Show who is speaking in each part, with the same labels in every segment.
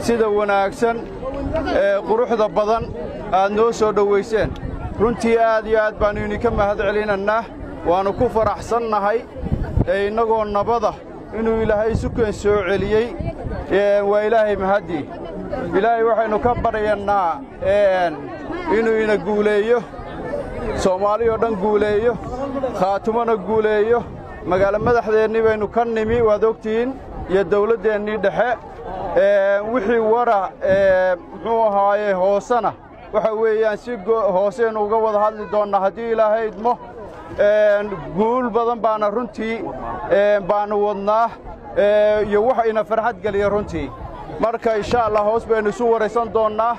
Speaker 1: sida wanaagsan ee quruxda badan aad noo soo dhowayseen runtii aad iyo aad baannu idinka mahad celinannaa waannu ku faraxsannahay ee innagoo nabada inuu ilaahay sukeen soo celiyey waa ilaahay mahaddii ilaahay waxaynu ka baryannaa inuu ina guuleeyo soomaali oo dhan guuleeyo khaatumona guuleeyo magaalo madaxdeennii baynu ka nimi waad ogtihiin iyo dawladdeennii dhexe wixii wara muxuu ahaaye hoosena waxa weeyaan si hooseynu uga wada hadli doonnaa haddii ilaahay idmo guul badan baana runtii baannu wadnaa iyo wax ina farxad geliya runtii marka insha allah hoos baynu isu waraysan doonnaa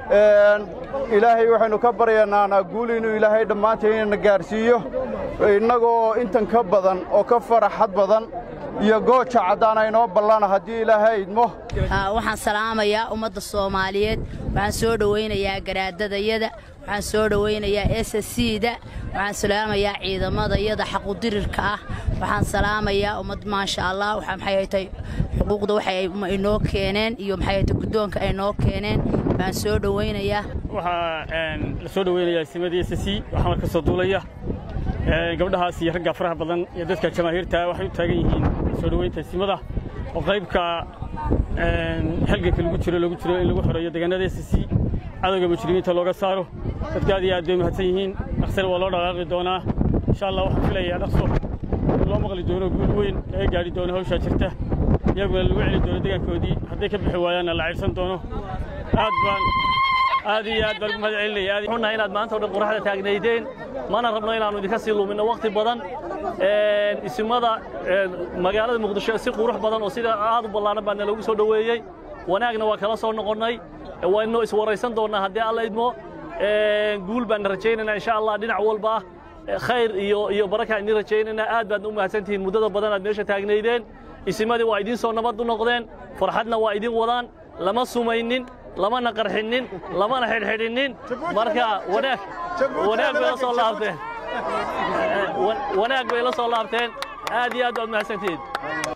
Speaker 1: ilaahay waxaynu ka baryannaanaa guul inuu ilaahay dhammaanteen inana gaadhsiiyo innagoo intan ka badan oo ka faraxad badan iyo gooja caddaana inoo ballana haddii ilaahay idmo
Speaker 2: waxaan salaamayaa ummadda soomaaliyeed waxaan soo dhowaynayaa garaadadayada waxaan soo dhowaynayaa s cda waxaan salaamayaa ciidamadayada xaqudirirka ah waxaan salaamayaa ummad maasha allah maxaytay xuquuqda waxay inoo keeneen iyo maxaytay guddoonka ay noo keeneen waxaan soo dhowaynayaa
Speaker 3: waxaa la soo dhowaynayaa simadii s c waxaa marka soo duulaya gabdhahaas iyo ragga faraha badan iyo dadka jamaahiirta waxay u taagan yihiin soo dhowaynta simada oo qaybka halganka lagu jiro lagu jiro in lagu xoreeyo deegaanada s c cadowga mujrimiinta looga saaro dadka aad iyo aad bay mahadsan yihiin dhaqsana waa loo dhaqaaqi doonaa insha allah waxaan filayaa dhaqso in loo maqli doono guul weyn laga gaadhi doono hawshaa jirta iyaguna lagu celi doono deegaankoodii hadday ka bixi waayaanna la caydhsan doono aad baan aad iyo aad baan ugu mahad celinaya
Speaker 4: xunnahay inaad maanta o dhan qoraxda taagnaydeen mana rabno inaannu idinka sii luminno wakhti badan isimada magaalada muqdisho si qurux badan oo sida aad u ballaaran baana lagu soo dhoweeyey wanaagna waa kala soo noqonnay waynu iswaraysan doonnaa haddii alla idmo guul baanna rajaynaynaa insha allah dhinac walba khayr iyo iyo barakaan idin rajaynaynaa aad baadna u mahadsantihiin muddada badan aad meesha taagnaydeen isimadii waa idiin soo nabad u noqdeen farxadna waa idin wadaan lama sumaynin lamana qarxinnin lamana xidhxidhinnin marka wanaag wanaag bay la soo laabteen wanaag bay la soo laabteen aad iyo aad baad mahadsantihiin